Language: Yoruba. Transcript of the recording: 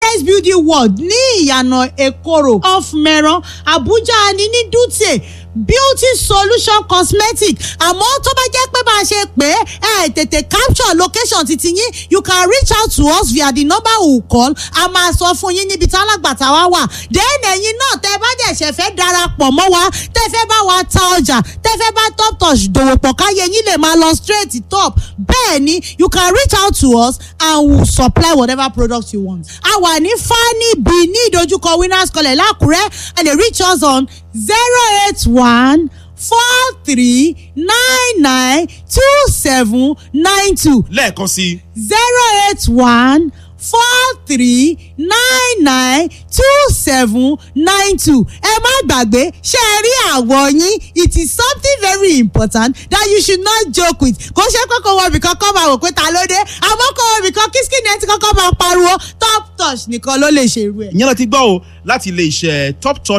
paradise building world ní ìyànà èkóró off mẹ́rán abuja ni ní dutse beauty solution cosmetic àmọ́ tó bá jẹ́ pé bá a ṣe pé ẹ tètè capture location titi yín you can reach out to us via the number we call a máa sọ fún yín níbi tí alágbàtà wa wà then ẹ̀yin náà tẹ́ bá dẹ̀ ṣẹ̀ fẹ́ darapọ̀ mọ́ wa tẹ́ fẹ́ bá wa ta ọjà tẹ́ fẹ́ bá top touch dòwò pọ̀ káyé yín lè máa lọ straight top bẹ́ẹ̀ ni you can reach out to us and we will supply whatever product you want. a wà ní fani b ní ìdojúkọ winners college lákùrẹ́ ẹ lè reach us on zero eight one four three nine nine two seven nine two lẹ́ẹ̀kan sí zero eight one four three nine nine two seven nine two ẹ má gbàgbé ṣe é rí àwọ̀ yín it is something very important that you should not joke with kò ṣe pé kò wọ ibìkan kọ́ máa wò pé ta ló dé àmọ́ kò wọ ibìkan kí skin ẹ ti kọ́kọ́ máa pariwo top touch nìkan ló lè ṣe irú ẹ̀. ìyẹn lọ ti gbọ́ o láti ilé iṣẹ́ top touch